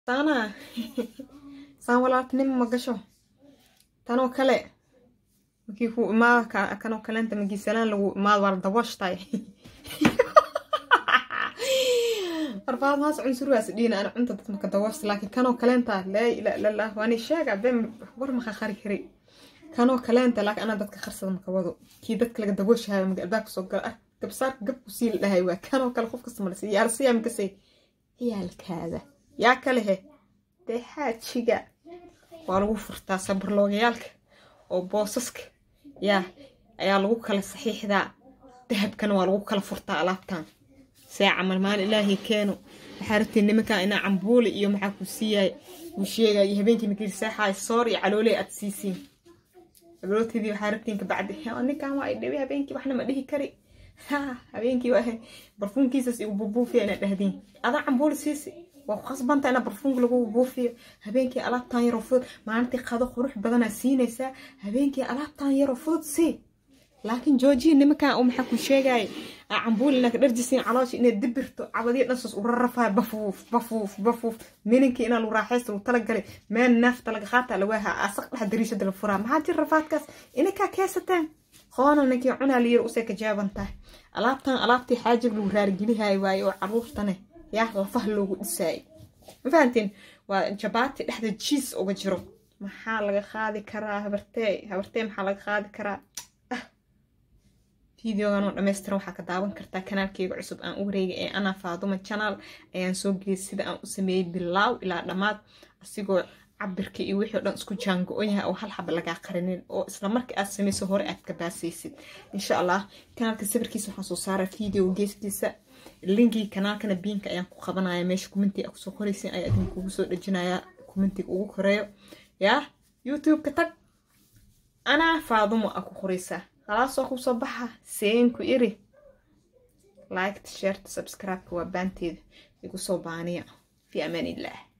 saana saan walaaltinimo ma gasho tanoo kale markii ku imaada kanoo kaleenta magiisalaan lagu imaado waa la dabooshtaay arbaad maas cunsurwaas dhiina ana cunta dad maka dabooshta laakiin kanoo kaleenta laa ilaa illallah waani sheega been war maka qari kari kanoo kaleenta laakiin anaa dadka qarsada maka wado kii dadka laga dabooshahayo maga albaabka soo gala ah gabsaarka gabku sii la dhahay waa kanoo kale qof kasta malasi yaalsiyaa makasay ciyaalkaada yaa kale he dee xaajiga waa lagu furtaa sabarloogayaalka oo boosaska yaa ayaa lagu kala saxiixdaa dahabkana waa lagu kala furtaa alaabtan see camal maalin ilaahay keeno waxaa rabtiin nimankan inaa cambuuli iyo maxaa ku siiyaay uu sheegay iyo habeenkii makiri seexaay soor iyo calooley aad siisiin abrootidii waxaa rabtiin kabacdi ninkan waa idhibi habeenkii waxna ma dhihi kari habeenkii waa barfuunkiisas igu buubuufiya inaad dhahdiin adaa cambuuli siisi waa ku khasbanta inaa barfuunka lagu buufiyo habeenkii alaabtan yaroo fudud maalintii qado qurux badanaa siinaysaa habeenkii alaabtan yaroo fudud sii laakiin joojiya nimankan uu maxaa ku sheegaya cambuul inaa ka dharjisiin caloosha inaad dibirto cabadiya dhansaas u rarrafaya bafuuf bafuuf bafuuf mininkii inaa lagu raaxaysta lagu talagalay meel neefta laga qaata lawaaha asaq dhex dariishada la furaa maxaa jira rafaadkaas inakaa keesataan qoona ninkii cunaa layiri usay ka jaaban tahay alaabtan alaabtii xaajib lagu raarigelihayo waaye oo caruurtane yaa lafaha loogu dhisaayay ma fahantiin waa jabaati dhexda jiis uga jiro maxaa laga qaadi karaa habartee habartee maxaa laga qaadi karaa fideogan oo dhammaystiran waxaa ka daawan kartaa kanaalkeyga cusub aan u wareegay ee anaa faaduma channel ayaan soo geliyay sida aan u sameeyey bilaaw ilaa dhammaad asigoo cabirka iyo wixii o dhan isku jaango-on yahay oo hal xaba lagaa qarinin oo isla marka aad samayso hore aad ka baasaysid insha allah kanaalka sawirkiisa waxaan soo saaraa video geeskiisa linkii kanaalkana biinka ayaan ku qabanaya meesha kumintiga a kusoo qoraysin ayaa idinkugu soo dhejinaya kumintiga ugu koreeyo yaa youtube-ka tag anaa faadumo a ku qoraysaa khalaasoo kusoo baxa seenku iri liked shareta subscribe-ka waa baanteeda igu soo baaniya fi amaan illah